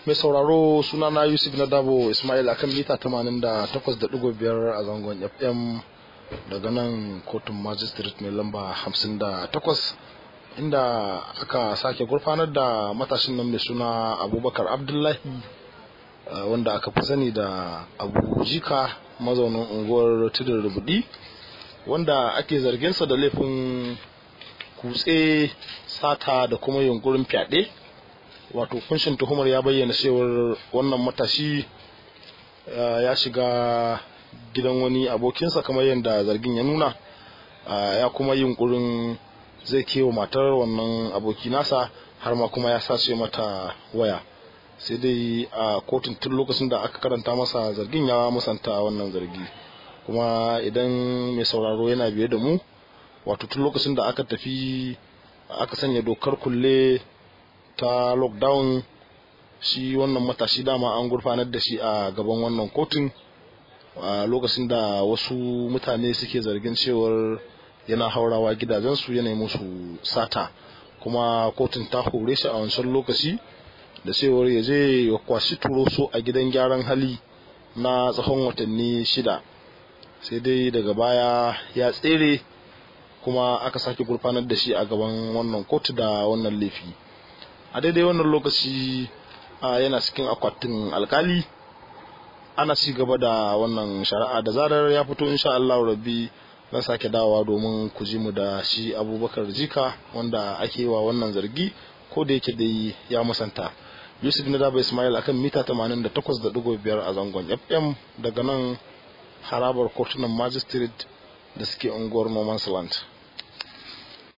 mai sauraro sunana yusuf na dabo ismail akan mita 88.5 a zangon fm daga nan kotun magistrate mai lamba 58 inda aka sake gurfanar da matashin nan mai suna abubakar abdullahi wanda aka fi sani da abu jika mazaunin unguwar tudun rubudi wanda ake zarginsa da laifin kutse sata da kuma yunkurin fyaɗe wato kunshin tuhumar ya bayyana cewar wannan matashi ya shiga gidan wani abokinsa kamar yadda zargin ya nuna ya kuma yunkurin zai kewa matar wannan aboki nasa har ma kuma ya sace mata waya sai dai a kotun tun lokacin da aka karanta masa zargin ya musanta wannan zargi kuma idan mai sauraro yana biye da mu wato tun lokacin da aka tafi aka sanya dokar kulle ta lockdown shi wannan matashi dama an gurfanar da shi a gaban wannan kotun a lokacin da wasu mutane suke zargin cewar yana haurawa gidajensu yana musu sata kuma kotun ta hore shi a wancan lokaci da cewar ya je ya kwashi turoso a gidan gyaran hali na tsawon watanni shida sai dai daga baya ya tsere kuma aka sake gurfanar da shi a gaban wannan kotu da wannan laifi a daidai wannan lokaci yana cikin akwatin alkali ana ci gaba da wannan shari'a da zarar ya fito insha Allah rabbi zan sake dawowa domin ku ji mu da shi abubakar jika wanda ake wa wannan zargi ko da yake dai ya musanta yusuf na daba ismail akan mita 88.5 a zangon fm daga nan harabar kotunan magistrate da suke unguwar noman's land